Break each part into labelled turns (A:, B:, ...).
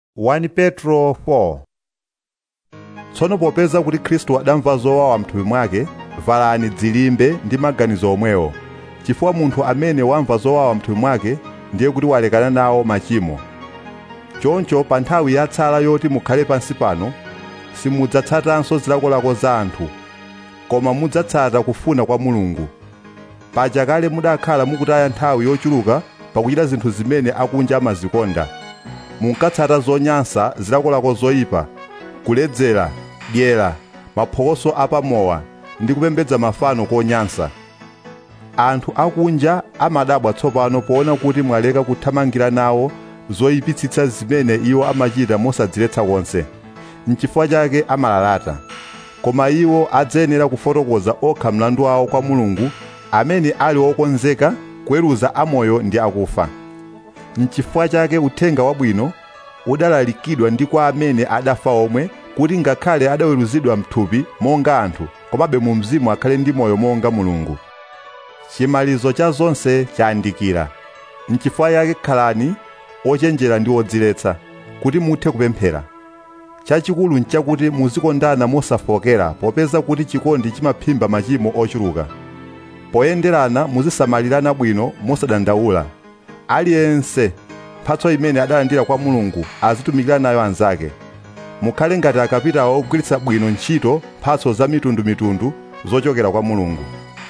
A: 1 petro 4 tsono popeza kuti khristu adamva zowawa mthupi mwake valani dzilimbe ndi maganizo omwewo chifukwa munthu amene wamva zowawa mthupi mwake ndiye kuti walekana nawo machimo choncho pa nthawi yatsala yoti mukhale pansi pano simudzatsatanso zilakolako za anthu koma mudzatsata kufuna kwa mulungu paja kale mudakhala mukutaya nthawi yochuluka pakuchita zinthu zimene akunja amazikonda munkatsata zonyansa zilakolako zoyipa kuledzera dyera maphokoso apamowa ndi kupembedza mafano konyansa anthu akunja amadabwa tsopano poona kuti mwaleka kuthamangira nawo zoyipitsitsa zimene iwo amachita mosadziletsa konse n'chifukwa chake amalalata koma iwo adzayenera kufotokoza okha mlandu wawo kwa mulungu amene ali wokonzeka kuweruza amoyo ndi akufa n'chifukwa chake uthenga wabwino udalalikidwa ndi kwa amene adafa omwe kuti ngakhale adaweruzidwa mthupi monga anthu komabe mu mzimu akhale ndi moyo monga mulungu chimalizo cha zonse chayandikira n'chifukwa chake khalani ochenjera ndi odziletsa kuti muthe kupemphera chachikulu nchakuti muzikondana mosafokera popeza kuti chikondi chimaphimba machimo ochuluka poyenderana muzisamalirana bwino mosadandaula aliyense mphatso imene adalandira kwa mulungu azitumikira nayo anzake mukhale ngati akapitawo ogwiritsa bwino ntchito mphatso za mitundumitundu zochokera kwa mulungu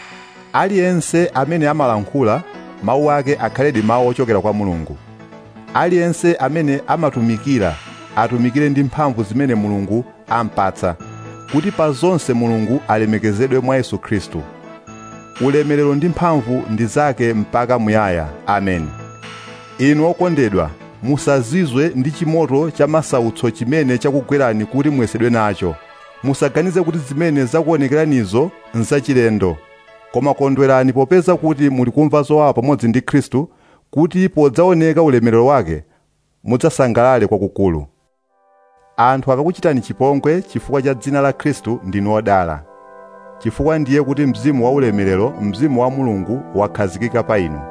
A: aliyense amene amalankhula mawu ake akhaledi mawu ochokera kwa mulungu aliyense amene amatumikira atumikire ndi mphamvu zimene mulungu ampatsa kuti pa zonse mulungu alemekezedwe mwa yesu khristu ulemerero ndi mphamvu ndi zake mpaka muyaya amen inu okondedwa musazizwe ndi chimoto cha masautso chimene chakugwerani kuti muyesedwe nacho musaganize kuti zimene zakuonekeranizo nzachilendo koma kondwerani popeza kuti muli kumva zowawa pamodzi ndi khristu kuti podzaoneka ulemerero wake mudzasangalale kwakukulu anthu akakuchitani chipongwe chifukwa cha dzina la khristu ndinu odala chifukwa ndiye kuti mzimu wa ulemerero mzimu wa mulungu wakhazikika pa inu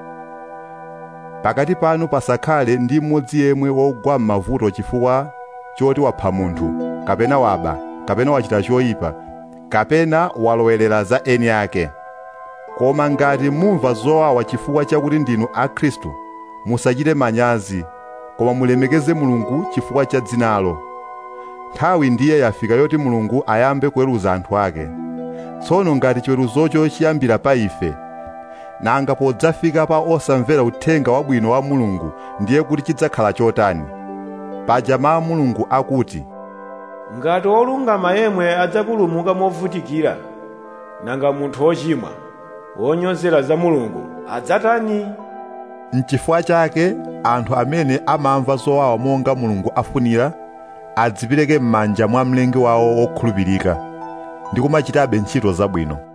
A: pakati panu pasakhale ndi mmodzi yemwe wogwa m'mavuto chifukwa choti wapha munthu kapena waba kapena wachita choyipa kapena walowerera za eni ake koma ngati mumva zowawa chifukwa chakuti ndinu a khristu musachite manyazi koma mulemekeze mulungu chifukwa cha dzinalo nthawi ndiye yafika yoti mulungu ayambe kuweruza anthu ake tsono ngati chiweruzocho chiyambira pa ife nanga podzafika pa osamvera uthenga wabwino wa mulungu ndiye kuti chidzakhala chotani paja mawu mulungu akuti
B: ngati wolungama yemwe adzapulumuka movutikira nanga munthu wochimwa wonyozera za mulungu adzatani
A: n'chifukwa chake anthu amene amamva zowawa monga mulungu afunira adzipereke m'manja mwa mlengi wawo wokhulupirika ndi kumachitabe ntchito zabwino